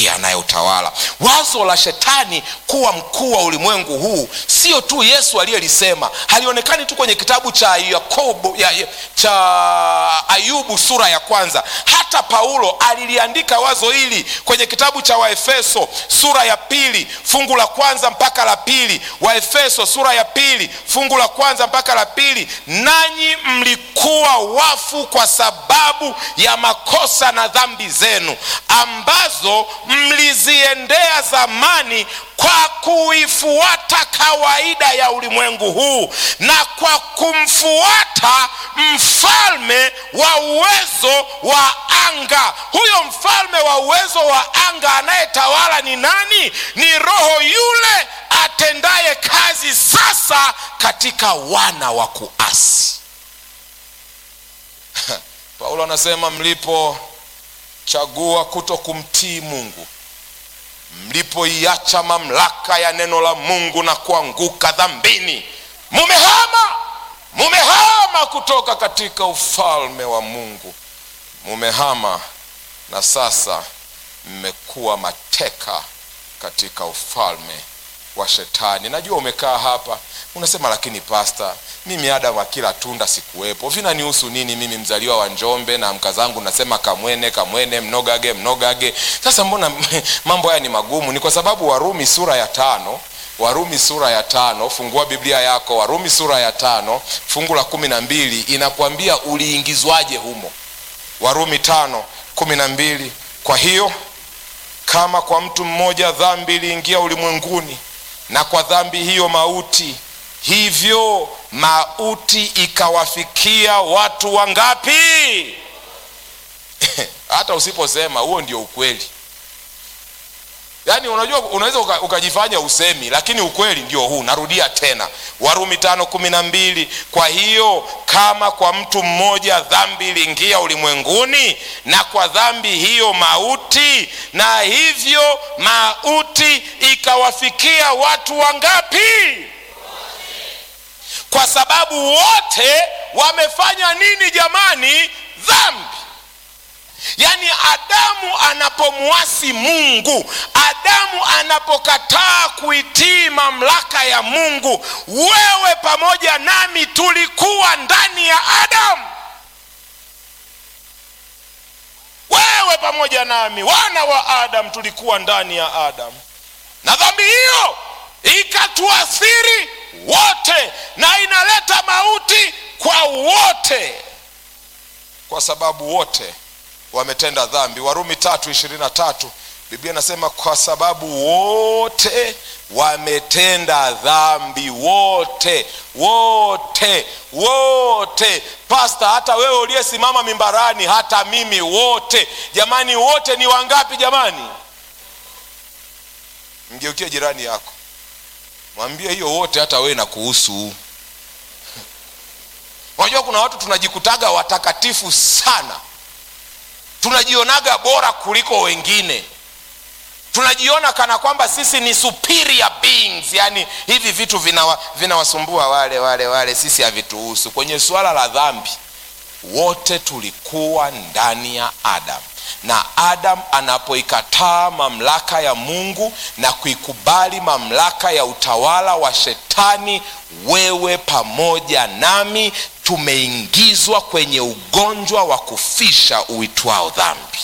ndiye anayetawala wazo la shetani kuwa mkuu wa ulimwengu huu sio tu yesu aliyelisema halionekani tu kwenye kitabu cha yakobo ya, ya, cha ayubu sura ya kwanza hata paulo aliliandika wazo hili kwenye kitabu cha waefeso sura ya pili fungu la kwanza mpaka la pili waefeso sura ya pili fungu la kwanza mpaka la pili nanyi mlikuwa wafu kwa sababu ya makosa na dhambi zenu ambazo mliziendea zamani kwa kuifuata kawaida ya ulimwengu huu na kwa kumfuata mfalme wa uwezo wa anga huyo mfalme wa uwezo wa anga anayetawala ni nani ni roho yule atendaye kazi sasa katika wana wa kuasi paulo anasema mlipochagua kuto kumtii mungu mlipoiacha mamlaka ya neno la mungu na kuanguka dhambini mumehama mumehama kutoka katika ufalme wa mungu mumehama na sasa mmekuwa mateka katika ufalme wa shetani najua umekaa hapa unasema lakini pasta mimi adamu akila tunda sikuwepo vinanihusu nini mimi mzaliwa wa njombe na mka zangu nasema kamwene kamwene mnogage mnogage sasa mbona mambo haya ni magumu ni kwa sababu warumi sura ya tano warumi sura ya tano fungua biblia yako warumi sura ya tano fungu la kumi na mbili inakwambia uliingizwaje humo warumi tano kumi na mbili kwa hiyo kama kwa mtu mmoja dhambi iliingia ulimwenguni na kwa dhambi hiyo mauti hivyo mauti ikawafikia watu wangapi hata usiposema huo ndio ukweli yaani unajua unaweza uka, ukajifanya usemi lakini ukweli ndio huu narudia tena warumi tano kumi na mbili kwa hiyo kama kwa mtu mmoja dhambi iliingia ulimwenguni na kwa dhambi hiyo mauti na hivyo mauti ikawafikia watu wangapi kwa sababu wote wamefanya nini jamani dhambi yaani adamu anapomwasi mungu adamu anapokataa kuitii mamlaka ya mungu wewe pamoja nami tulikuwa ndani ya adamu wewe pamoja nami wana wa adamu tulikuwa ndani ya adamu na dhambi hiyo ikatuathiri wote na inaleta mauti kwa wote kwa sababu wote wametenda dhambi warumi tatu ishirini na tatu biblia inasema kwa sababu wote wametenda dhambi wote wote wote pasta hata wewe uliyesimama mimbarani hata mimi wote jamani wote ni wangapi jamani mgeukie jirani yako mwambie hiyo wote hata wewe na kuhusu unajua kuna watu tunajikutaga watakatifu sana tunajionaga bora kuliko wengine tunajiona kana kwamba sisi ni superior beings yani hivi vitu vinawasumbua vina wale wale wale sisi havituhusu kwenye suala la dhambi wote tulikuwa ndani ya adam na adam anapoikataa mamlaka ya mungu na kuikubali mamlaka ya utawala wa shetani wewe pamoja nami tumeingizwa kwenye ugonjwa wa kufisha uitwao dhambi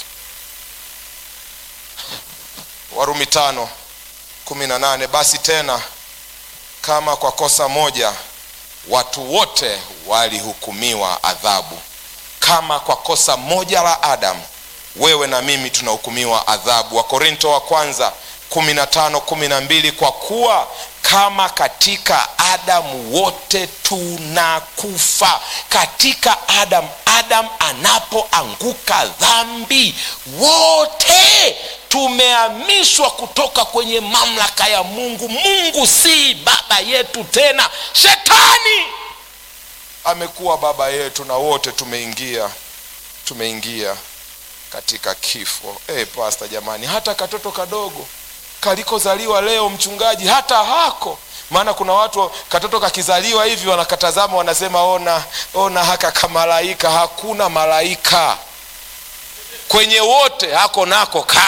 warumi tano kumi na nane basi tena kama kwa kosa moja watu wote walihukumiwa adhabu kama kwa kosa moja la adamu wewe na mimi tunahukumiwa adhabu wakorinto wa kwanza kumi na tano kumi na mbili kwa kuwa kama katika adamu wote tunakufa katika adamu adamu anapoanguka dhambi wote tumehamishwa kutoka kwenye mamlaka ya mungu mungu si baba yetu tena shetani amekuwa baba yetu na wote tumeingia tumeingia katika kifo hey, pasta jamani hata katoto kadogo kalikozaliwa leo mchungaji hata hako maana kuna watu katoto kakizaliwa hivi wanakatazama wanasema ona ona haka kamalaika hakuna malaika kwenye wote hako nako ka